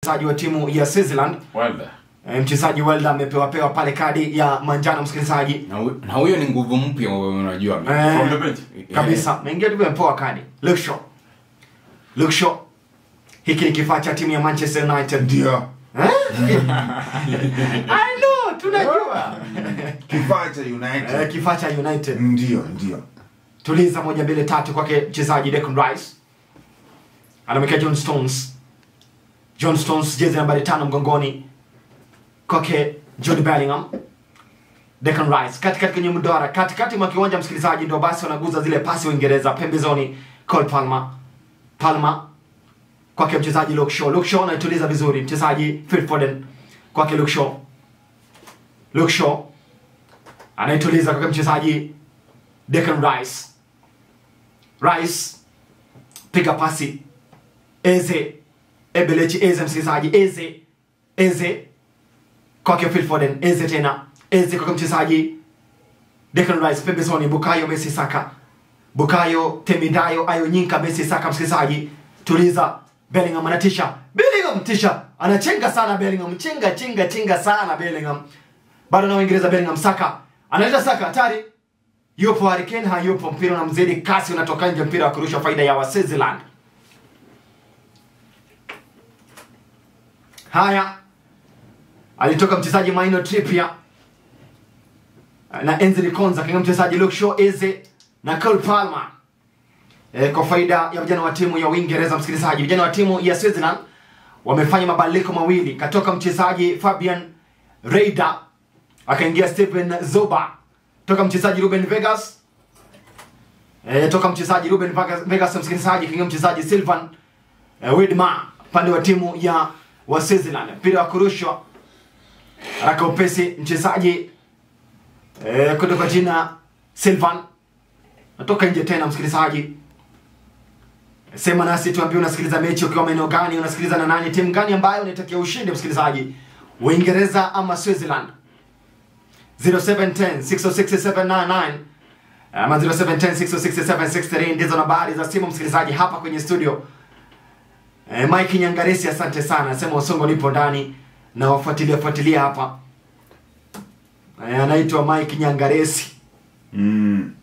mchezaji wa timu ya Switzerland Wilder. e, mchezaji Welda amepewa pewa pale kadi ya manjano msikilizaji na hu- na huyo ni nguvu mpya unajua Eh, From the bench. kabisa ameingia tu amepewa kadi Luke Shaw Luke Shaw hiki ni kifaa cha timu ya Manchester United ndio Eh? I know tunajua kifaa cha Eh, united kifaa cha United ndio ndio tuliza moja mbili tatu kwake mchezaji Declan Rice anamwekea John Stones John Stones jezi nambari tano mgongoni kwake Jude Bellingham Declan Rice katikati kwenye mduara katikati mwa kiwanja msikilizaji ndio basi wanaguza zile pasi Uingereza pembezoni Cole Palmer Palmer kwake mchezaji Luke Shaw Luke Shaw anaituliza vizuri mchezaji Phil Foden kwake Luke Shaw Luke Shaw anaituliza kwake mchezaji Declan Rice. Rice piga pasi Eze Ebelechi Eze msikilizaji Eze Eze kwake Phil Foden Eze tena Eze kwake mchezaji Declan Rice pembezoni Bukayo Messi Saka Bukayo Temidayo Ayo Nyinka Messi Saka msikilizaji tuliza Bellingham anatisha Bellingham tisha anachenga sana Bellingham chenga chenga chenga sana Bellingham bado na Uingereza Bellingham Saka analeta Saka hatari yupo Harry Kane hayupo mpira unamzidi kasi unatoka nje mpira wa kurusha faida ya Waswitzerland haya alitoka mchezaji Maino Trippier na Enzo Konza kaingia mchezaji Luke Shaw Eze na Cole Palmer e, kwa faida ya vijana wa timu ya Uingereza msikilizaji vijana wa timu ya Switzerland wamefanya mabadiliko mawili katoka mchezaji Fabian Reider akaingia Stephen Zoba toka mchezaji Ruben Vegas e, toka mchezaji Ruben Vegas, Vegas msikilizaji kaingia mchezaji Sylvan e, Widma pande wa timu ya wa Switzerland mpira wa kurushwa haraka upesi mchezaji e, kutoka jina Sylvan natoka nje tena msikilizaji sema nasi tuambie unasikiliza mechi ukiwa maeneo gani unasikiliza na nani timu gani ambayo unaitakia ushindi msikilizaji uingereza ama switzerland 0710 606 ama 0710 606 ndizo nambari za simu msikilizaji hapa kwenye studio e, mike nyangaresi asante sana sema usongo nipo ndani na wafuatilia fuatilia hapa e, anaitwa mike nyangaresi mm.